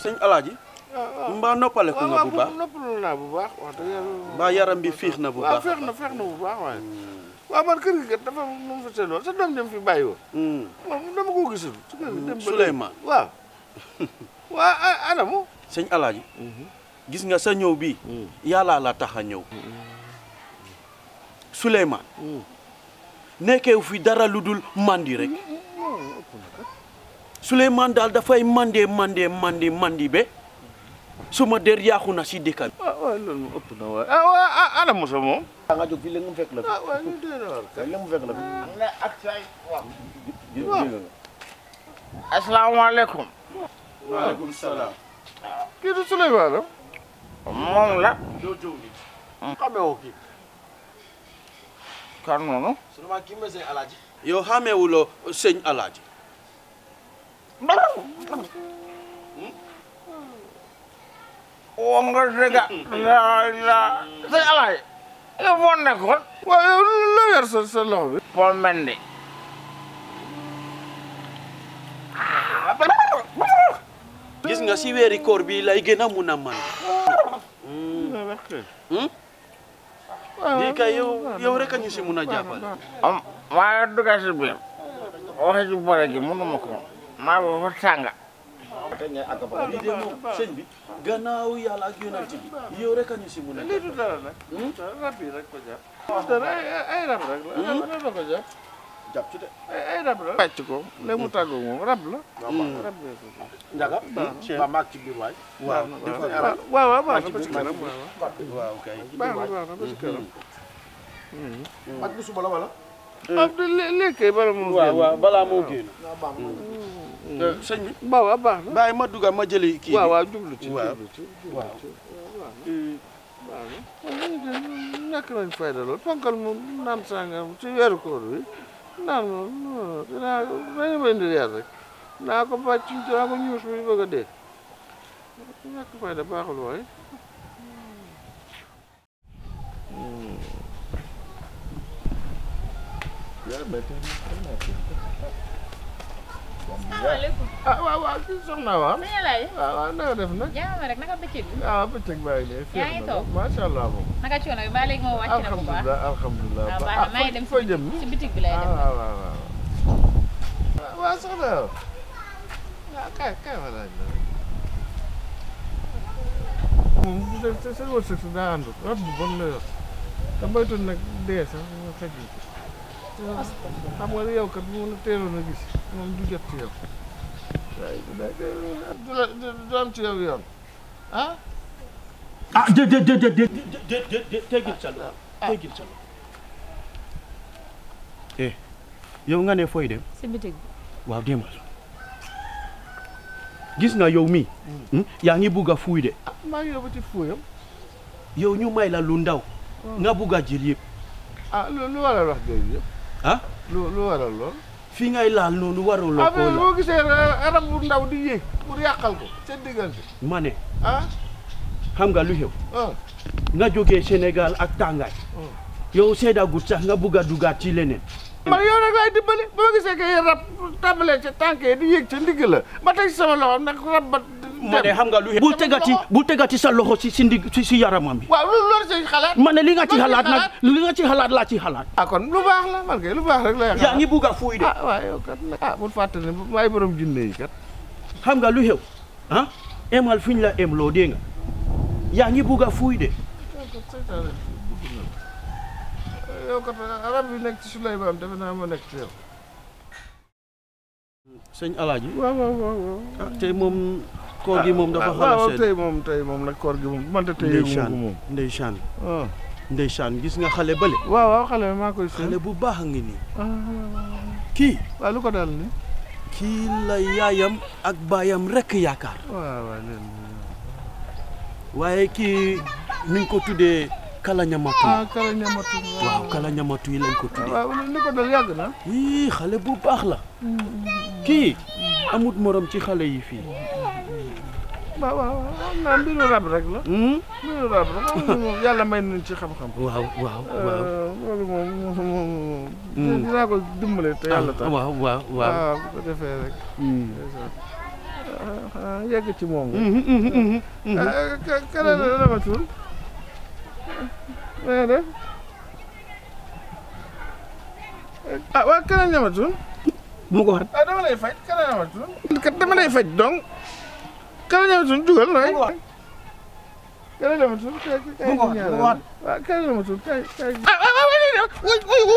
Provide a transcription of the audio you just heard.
sëñ alaaji mbaa noppaleku nga bu baax noppalu naa bu baax wax dëgg yàlla mbaa yaram bi fiix na bu waaw baax feex na feex na bu baax waaye waaw man kër gi kat dafa nu mu fa seetloo sa doom dem fi bàyyi woon Hmm. moom dama ko gisul su kër gi dem ba Souleymane. waaw waa a- anamu sëñ alaaji gis nga sa ñëw bi yàlla la tax a ñëw Souleymane nekkeew fi dara lu dul mandi rek Souleymane daal dafay mandee mandee mandi mandi be suma der yaaxu na si dëkk bi waaw waaw loolu moom ëpp na waaye ah waa ah anamu sa moom da nga jóg fii léegi mu fekk la fi ah waaw ñu dee na war léegi mu fekk la fi ne ak say waaw dégg nga asalaamaaleykum waaleykum salaam kii du Souleymane am moom la doo jëw ni xamee woo kii kan noonu Souleymane kii mooy sëñ Alaaji yow xameewuloo sëñ alaaji woo nga dëgga la la sëñ alaay yow foo nekkoon waaw yow loo yor sa sa loxo bi Paul Mendy gis nga si weeri koor bi lay gën a mun a man lii kay yow yow rek a ñu si mun a jàppale am maa ngi dugg si biir waxi ci bëre gi mënuma ko maa ngi fa tànga tey ngay àgg ba lii de moom sëñ bi gannaaw yàlla ak yonent bi yow rek a ñu si mun a lii du dara nag rab yi rek ko jàpp dara ay ay rab rek la rab la ko jàpp jàpp ci de ay ay rab la pàcc ko léegi mu tàggoo moom rab la rab la ko jàpp njaga ba maag ci biir waay waaw waaw waaw waaw baax na ba ci kanam waaw waaw kay baax na baax na ba ci kanam ak bu suba la wala ah de léegi bala mu waaw waaw balaa moo génn baax sëñ bi waaw waaw baax na bàyyi ma dugga ma jëli kii waaw bi waaw jublu ci waaw. jublu ci jublu waaw. ci waaw baax na nekk nañ fayda lool ponkal mu naan sàngam ci weeru koor bi naan moom dinaa dañu ma indi leer rek naa ko bàcc dinaa ko ñuus bi bëgg a dee nekk fayda baaxul waaye asalaamaaleykum. ah waaw waaw kii soxna waaw sëñ Alaaji. waaw waaw na nga def nag jaama rek naka bëccëg bi. ah bëccëg baa ngi nii Yaa ngi toog? macha allah moom naka coono bi ba léegi moo wàcc na bu baax. alhamdulilah alhamdulilah waaw baax na maa ngi dem fooy jëm si bitig bi lay ah dem. waaw waaw waaw waaw soxna yow ah kay kay ma laaj la moom sa sa sa wërsëg si daa àndut rab bu bon la yor te moytu nag dee sax nga fekk ci xam nga ne yow kat bu la teeloon a gis moom du jot ci yow waaye du la du la du am ci yow yoon ah ah dé dé dé dé dé dé dé dé teggil sa loxo teggil sa loxo eh yow nga ne fooy dem si bitig bi. waaw demal gis nga yow mi yaa ngi bugg a fuuy de ah maa ngi yóbbu ci fuuyam yow ñu may la lu ndaw nga bugg a jël yëpp ah lu lu waral wax jooju yëpp ah lu lu waral lool fi ngay laal noonu waruloo ah koo mais laal boo gisee rab bu ndaw di yéeg pour yàqal ko seen diggante ma ne ah xam nga lu xew ah nga jógee Sénégal ak tàngaay yow seedagut sax nga bugg a dugaat ci leneen man yow nag laay dimbali boo gisee que rab tàmbalee ca tànk yi di yéeg ca ndigg la ma teg ci sama loxo nag rab ba ma ne xam nga lu xew bul tegati bul tegati sa loxo si si ndig si si yaramam bi waaw loolu loolu say xalaat ma ne li nga ci Loolu xalaat say nag li nga ci xalaat laa ci xalaat ah kon lu baax la man kay lu baax rek lay xalaat yaa ngi bugg a fuuy de ah waaw yow kat nag ah bul fàtte ne maay borom jinne yi kat xam nga lu xew ah emal fi ñu la em loo dégg nga yaa ngi bugg a fuuy de yow kat seytaane dugg na yow kat rab bi nekk ci Souleymane defe naa ma nekk ci yow sëñ Alaaji waaw waaw waaw waaw ah tey moom koor gi moom dafa xaw a waaw sedd tey moom tey moom nag koor gi moom man de tey yëgu ma ko moom ndeysaan ah ndeysaan gis nga xale bële waaw waaw xale bi maa koy seen xale bu baax a ngi nii ah kii waaw lu ko dal ni kii la yaayam ak baayam rekk yaakaar waaw waaw leen waaye kii nuñ ko tuddee kala ñamatu ah kala ñamatu waaw kala ñamatu yi lañ ko tuddee waaw li ko dal yàgg na ii xale bu baax la kii amut morom ci xale yi fii waaw waaw waaw xam naa mbiru rab rek la Hmm? mbiru rab la xam nga moom yàlla may nañ ci xam-xam waaw waaw waaw loolu moom moom moom dinaa ko dimbale te yàlla tax waaw waaw waaw waaw bu ko defee rek Hmm. ah yegg ci moom nga. ah ka ka la la ma tudd. na nga def. ah waa ka la ñama tudd. bu ma ko waxat ah dama lay faj ka la ñama tudd. kat dama lay faj donc. ka la ñama tudd jugal nooy. ka la ñama tudd kay kay Bu ko wax, bu ko wax. waaw ka la ñama tudd kay kay. ah ah ah wuy wuy